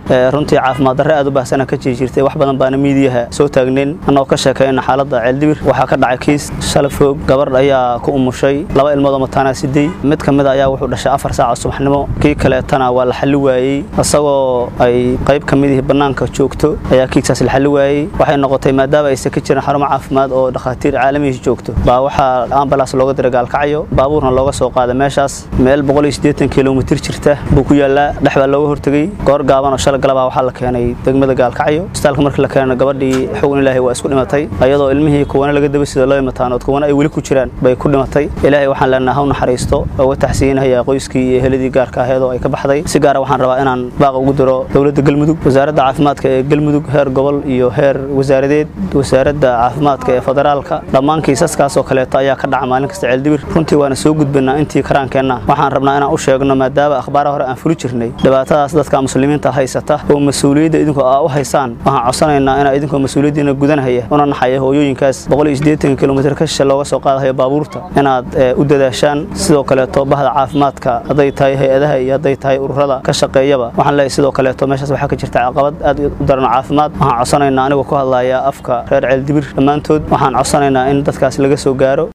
runtii caafimaad darre aad u baahsana ka jiri jirtay wax badan baana miidiyaha soo taagnayn annagoo ka sheekayna xaaladda ceeldibir waxaa ka dhacay kiis shala foog gabadh ayaa ku umushay laba ilmoodoo mataanaa sidey mid ka mid a ayaa wuxuu dhashay afar saaca subaxnimo kii kaleetana waa la xalli waayey isagoo ay qayb ka midihii bannaanka joogto ayaa kiigsaas la xalli waayey waxay noqotay maadaama aysan ka jirin xarumo caafimaad oo dhakhaatiir caalamihi joogto baa waxaa ambalaas looga diray gaalkacyo baabuurna looga soo qaaday meeshaas meel kilomitir jirta buu ku yaallaa dhex baa looga hortegey goor gaaban oo shala galabaa waxaa la keenay degmada gaalkacyo isbitaalka markii la keenay gabadhii xugun ilaahay waa isku dhimatay ayadoo ilmihii kuwana laga daba sida loo imataanood kuwana ay weli ku jiraan bay ku dhimatay ilaahay waxaan leenaha haw naxariisto uga taxsiinaya qoyskii iyo heladii gaarka aheedoo ay ka baxday si gaara waxaan rabaa inaan baaqa ugu diro dowladda galmudug wasaaradda caafimaadka ee galmudug heer gobol iyo heer wasaaradeed wasaaradda caafimaadka ee federaalka dhammaan kiisaskaasoo kaleeto ayaa ka dhaca maalin kasta ceeldibir runtii waana soo gudbinaa intii karaankeenna waxaan rabnaa inaan u sheegno maadaama akhbaara hore aan fuli jirnay dhibaatadaas dadka muslimiinta haysata oo mas-uuliyadda idinku aa u haysaan waxaan codsanaynaa inaa idinkoo mas-uuliyaddiina gudanahaya una naxaya hooyooyinkaas kilomitr ka shishe looga soo qaadahayo baabuurta inaad u dadaashaan sidoo kaleeto bahda caafimaadka hadday tahay hay-adaha iyo hadday tahay ururada ka shaqeeyaba waxaan leeyahay sidoo kaleeto meeshaas waxaa ka jirta caqabad aad u daran caafimaad waxaan codsanaynaa anigoo ku hadlaya afka reer ceeldibir dhammaantood waxaan codsanaynaa in dadkaas laga soo gaaro